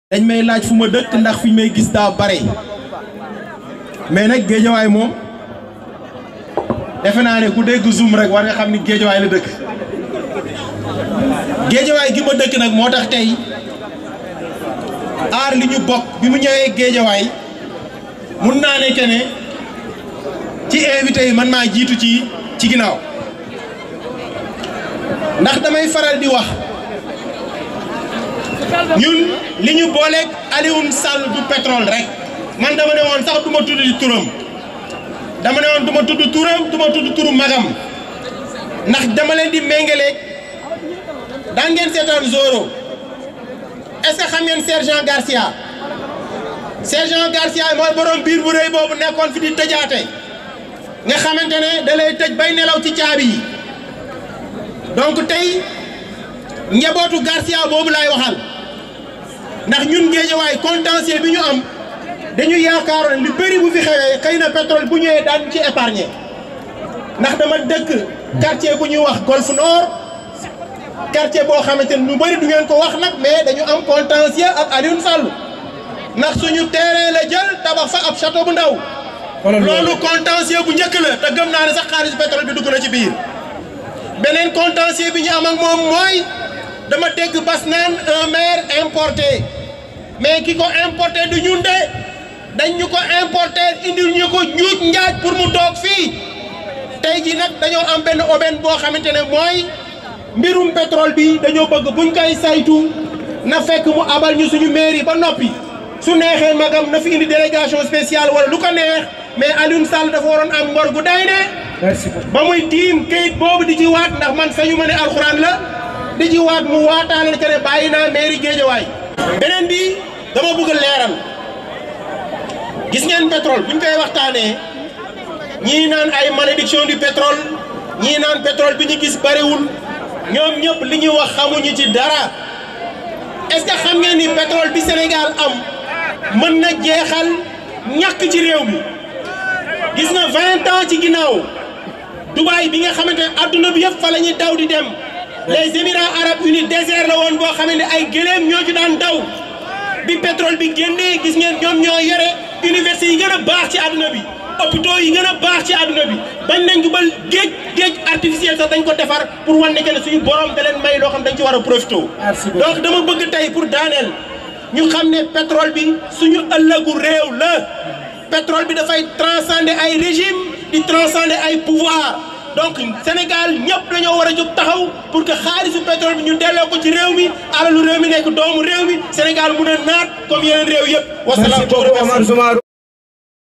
dañ may laaj fu ma dëkk ndax fi may gis daa bare mais nag géejawaay moom defe naa ne ku dégg zoom rek war nga xam ni géejawaay la dëkk géejawaay gi ma dëkk nag moo tax tey aar li ñu bokk bi mu ñëwee géejawaay mun naa ne que ne ci invité yi man maa jiitu ci ci ginnaaw ndax damay faral di wax ñun li ñu booleeg Alioune Sall du pétrole rek man dama ne woon sax du ma tudd di turam dama ne woon du ma tudd turam du ma tudd turu magam ndax dama leen di méngaleeg daa ngeen seetaan Zoro est-ce que xam ngeen sergent Garcia sergent Garcia mooy borom biir bu rëy boobu nekkoon fi di tëjaate nga xamante ne da lay tëj bay nelaw ci caabi yi donc tey njabootu Garcia boobu laay waxal ndax ñun géejawaay contentieux bi ñu am dañu yaakaaroon li bëri bu fi xewee xëy na pétrole bu ñëwee daan ci épargner ndax dama dëkk quartier bu ñuy wax Golf Nord quartier boo xamante ne ñu bëri du ngeen ko wax nag mais dañu am contentieux ak Alioune Sall ndax suñu terrain la jël tabax fa ab château bu ndaw loolu contentieux bu njëkk la te gëm naa ne sax xaalis pétrole bi dugg na ci biir beneen contentieux bi ñu am ak moom mooy dama dégg bas naan un maire importé mais ki ko importé du ñun de dañ ñu ko importé indil ñu ko njuuj njaaj pour mu toog fii tey ji nag dañoo am benn aubaine boo xamante ne mooy mbirum pétrole bi dañoo bëgg buñ koy saytu na fekk mu abal ñu suñu mairie ba noppi su neexee magam na fi indi délégation spéciale wala lu ko neex mais Alioune Sall dafa waroon am ngor gu day ne ba muy tiim kayit boobu di ci waat ndax man sañu ma ne alxuraan la di ci waat mu waataale que ne bàyyi naa mairie Guédiawaye beneen bi dama bëgg leeral gis ngeen pétrole buñ koy waxtaanee ñii naan ay malédiction du pétrole ñii naan pétrole bi ñu gis bariwul ñoom ñëpp li ñuy wax xamuñu ci dara est-ce que xam ngeen ni pétrole bi Sénégal am mën na jeexal ñàkk ci réew mi gis nga vingt ans ci ginnaaw Dubaï bi nga xamante ne adduna bi yëpp fa la ñuy daw di dem les Émirats arabes unis désert la woon boo xamante ne ay gëléem ñoo ci daan daw bi pétrole bi génnee gis ngeen ñoom ñoo yore université yi gën a baax ci àdduna bi hôpitaux yi gën a baax ci àdduna bi bañ nañ ko ba géej géej artificiel sax dañ ko defar pour wan ne que ne suñu borom da leen may loo xam dañ ci war a profité donc dama bëgg tey pour daaneel ñu xam ne pétrole bi suñu ëllëgu réew la pétrole bi dafay transcender ay régime di transcender ay pouvoir donc Sénégal ñëpp dañoo war a jóg taxaw pour que xaalisu pétrole bi ñu delloo ko ci réew mi alalu réew mi nekk doomu réew mi Sénégal mun a naat comme yeneen réew yëpp wasalaam